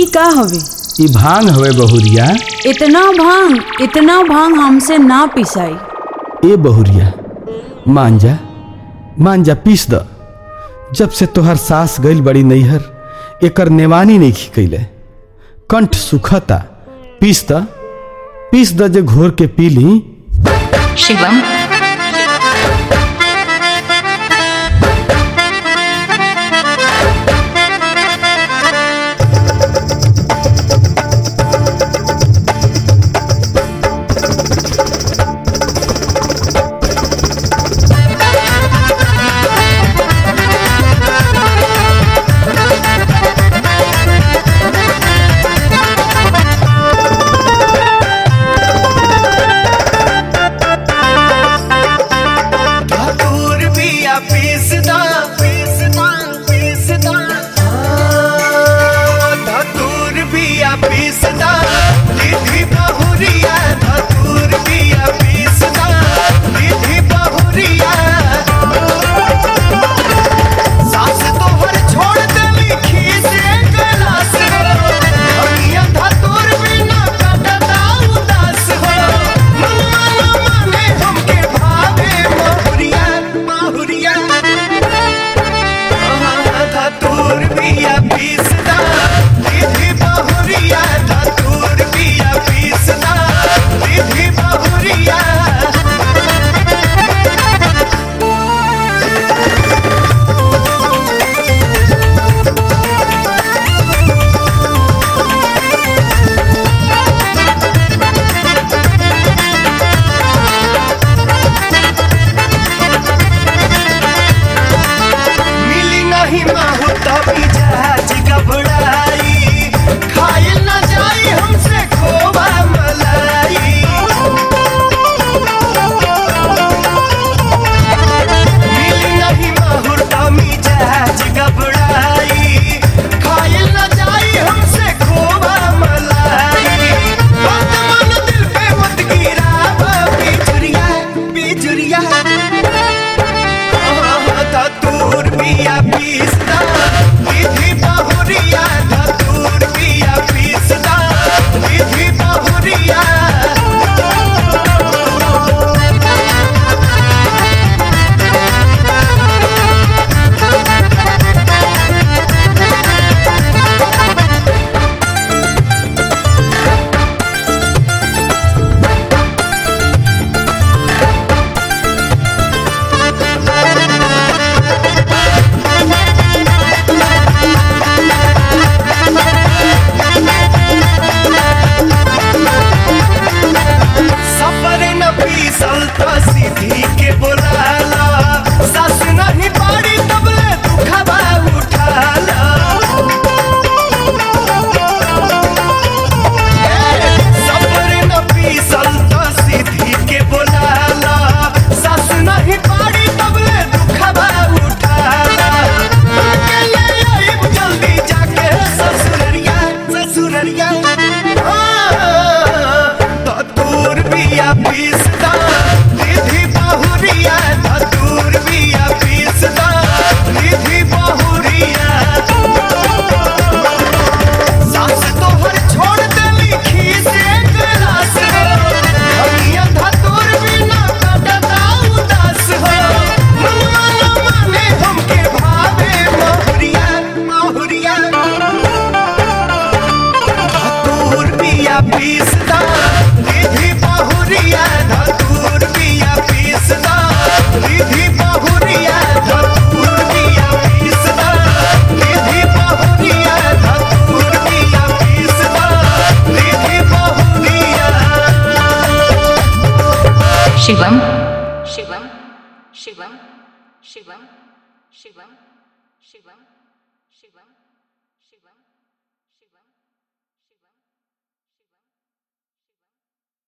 का हवे ई भांग हवे बहुरिया इतना भांग इतना भांग हमसे ना पिसाई ए बहुरिया मांजा मांजा पीस द जब से तोहर सास गइल बड़ी नैहर एकर नेवानी नहीं खिकैले कंठ सुखता पीस द पीस द जे घोर के पी ली शिवम धतूर बिया पीसदा पीसदा पीसदा हाँ, धतूर बिया पीसदा दीदी बहुरिया धतूर बिया पीसदा दीदी बहुरिया सास तोहर छोड़ देली खीसे गलास अगिया धतूर बिना कटदा उदास हो मनवा न माने हमके भावे बहुरिया बहुरिया धतूर बिया पीसदा दीदी बहुरिया धतूर बिया पीसदा दीदी बहुरिया मिली नहीं माहू तभी जहाज घबराई खाइल न जाई हमसे खोबा मलाई मिली नहीं माहू तभी जहाज घबराई खाइल न जाई हमसे खोबा मलाई बात मन दिल पे मत गिरा बिजुरिया बिजुरिया धतूर बिया पीसदा विधि बहुरिया धतूर बिया पीसदा विधि बहुरिया सफर न पीसल तो सीधी के बोलाला सास नहीं बाड़ी तबले दुखबा उठाला सफर न पीसल तो सीधी के बोलाला सास नहीं बाड़ी तबले दुखबा उठाला अकेले आइब जल्दी जाके ससुररिया ससुररिया धतूर बिया पीसदा दीदी बहुरिया धतूर बिया पीसदा दीदी बहुरिया सास तोहर छोड़ देली खीसे गलास अगिया धतूर बिना कटदा उदास हो मनवा न माने हमके भावे बहुरिया बहुरिया धतूर बिया पीसदा दीदी बहुरिया धतूर बिया पीसदा दीदी बहुरिया धतूर बिया पीसदा दीदी बहुरिया धतूर बिया पीसदा दीदी बहुरिया शिवम शिवम शिवम शिवम शिवम शिवम शिवम शिवम